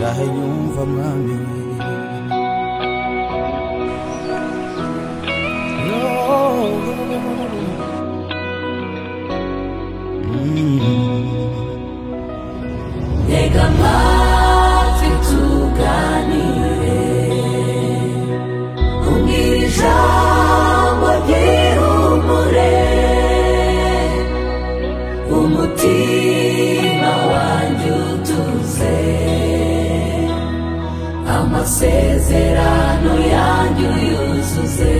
aho yumva mwami Tega amatwi tuganire Umbwira ijambo ry'ihumure Umutima wanjye utuze Amasezerano yanjye uyuzuze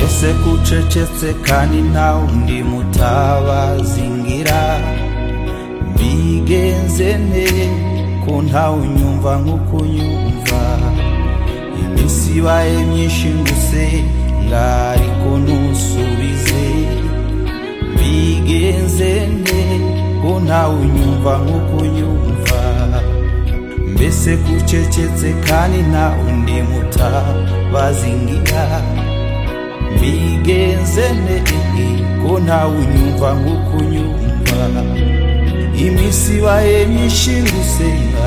ese kucecetse kandi nta wundi mutabazi ngira mbigenze nte ko ntawe unyumva nk'uko unyumva iminsi ibaye myinshi nguse ngariko ntusubize mbigenze nte ko ntawe unyumva nk'uko unyumva mbese kucecetse kandi nta undi mutabazi ngira mbigenze nte ko ntawe unyumva nk'uko unyumva iminsi ibaye myinshi gusenga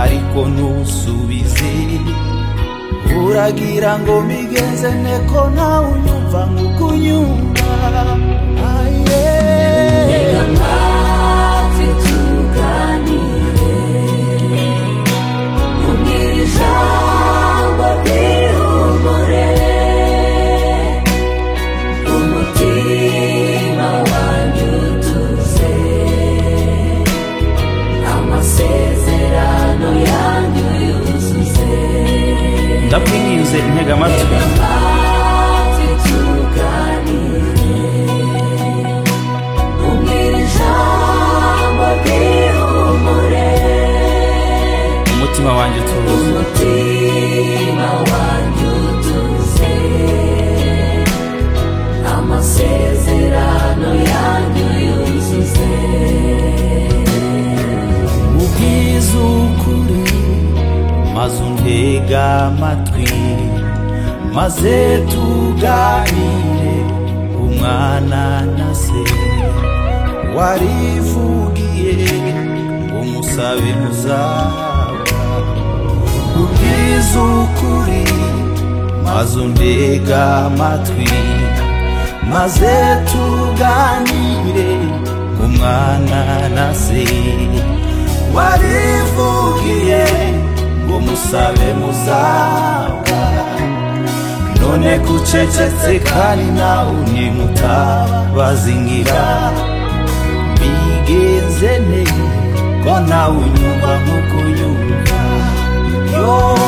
ariko ntusubize uragira ngo mbigenze nte ko ntawe unyumva nk'uko unyumva aye Tega amatwi tuganire Umbwira ijambo ry'ihumure Umutima wanjye utuze Amasezerano yanjye uyuzuze ndabwinginze intega amatwi Amatwi tuganire Umbwira ijambo ry'ihumure umutima wanjye utuze umutima wanjye utuze amasezerano yanjye yuzuze ubwiza ukuri maze untega amatwi maze tuganire umwana na se warivugiye ngo musabe muzahabwa ubwiza ukuri maze untega amatwi maze tuganire umwana na se warivugiye ngo musabe muzawa none kucecetse kandi nawe ni mutabazingira bigenze neza ko nawe unyumva nk'uko unyumva yo